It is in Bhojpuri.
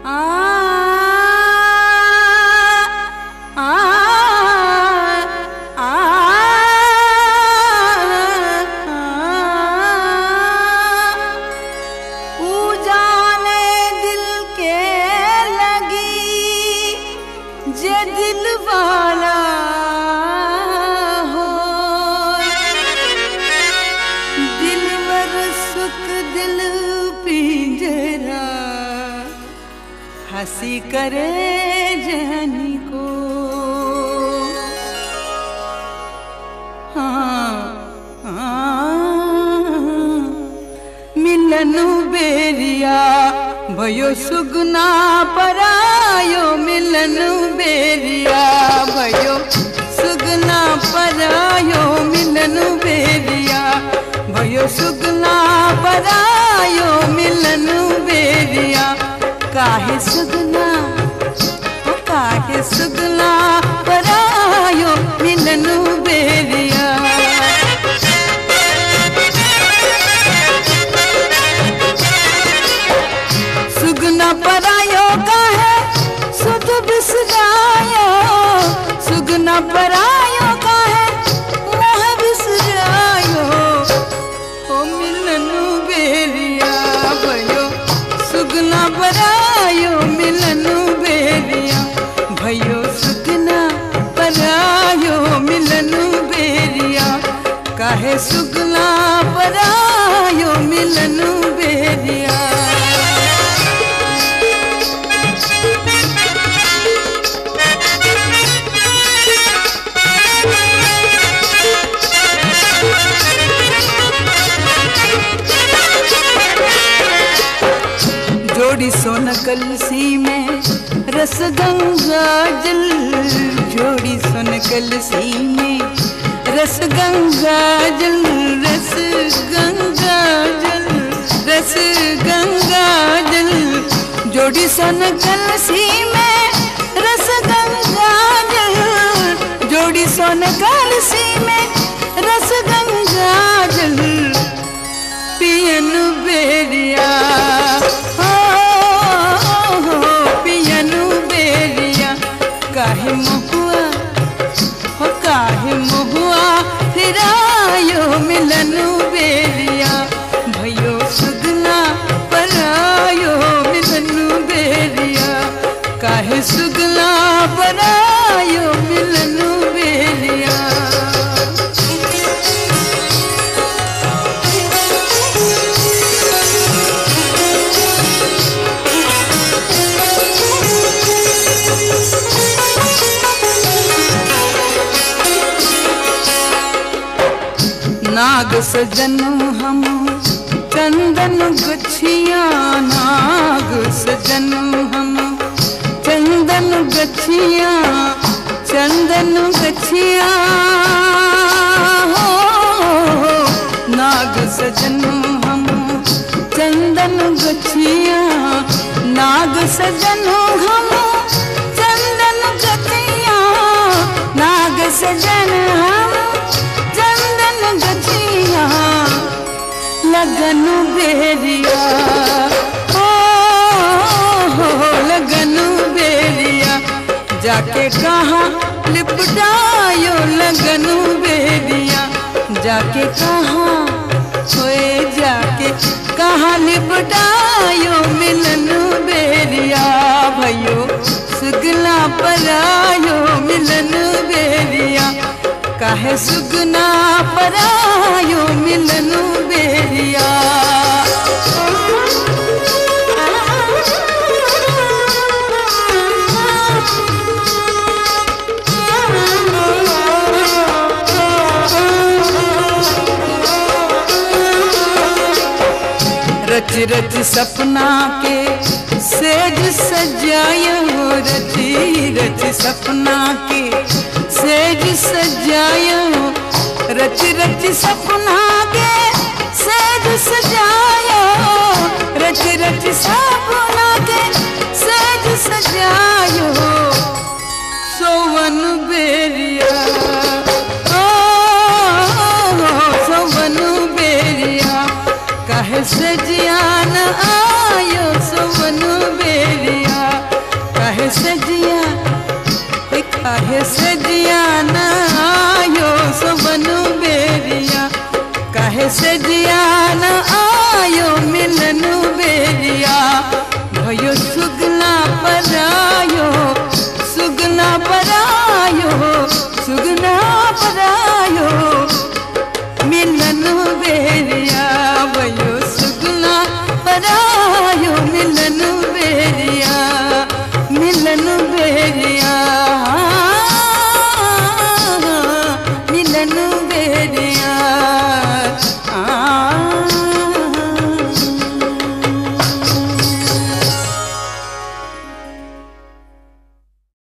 आ आ आ ऊ जाने दिल के लगी जे दिल वाला हो दिलवर सुख दिल पिंजरा हंसी करे जहनी को हाँ हाँ मिलनु बेरिया भयो सुगना परायो मिलनु बेरिया भयो सुगना परायो मिलनु बेरिया भयो सुगना परायो मिलनु बेरिया काहे सुगना ओ काहे सुगना परायो मिलनु बेरिया सुगना परायो का है सुध बिसरायो सुगना परायो का है मोह बिसरायो ओ मिलनु बेरिया भयो सुगना परायो मिलनु बेरिया भयो सुगना परायो मिलनु बेरिया काहे सुगना परायो मिलनु बेरिया जोड़ी सोन कलसी में रस गंगा जल जोड़ी सोन कलसी में रस गंगा जल रस गंगा जल रस गंगा जल जोड़ी सोन कलसी में रस गंगा जल जोड़ी सोन कलसी में रस गंगा जल पियन बेरिया हो हो, पियनु बेरिया काहे महुआ हो काहे महुआ फिरायो मिलनु बेरिया भयो सुगना परायो मिलनु बेरिया काहे सुगना परायो मिलनु बेरिया नाग सजन हम चंदन गछिया नाग सजन हम चंदन गछिया चंदन गछिया हो नाग सजन हम चंदन गछिया नाग सजन हम चंदन गछिया नाग सजन हम चंदन गछिया लगन बेरिया ओ हो लगन बेरिया जाके कहा लिपटायो लगन बेरिया जाके कहा होए जाके कहा लिपटायो मिलन बेरिया भयो सुगला परायो मिलन बेरिया काहे सुगना परायो मिलनु बेरिया रच रच सपना के सेज सजायो रची रच सपना के सेज सजायो रच रच सपना के सेज सजायो रच रच सपना के सेज सजायो सोवन बेरिया ओ, सोवन बेरिया कहे सजियान आयो सोवन बेरिया भयो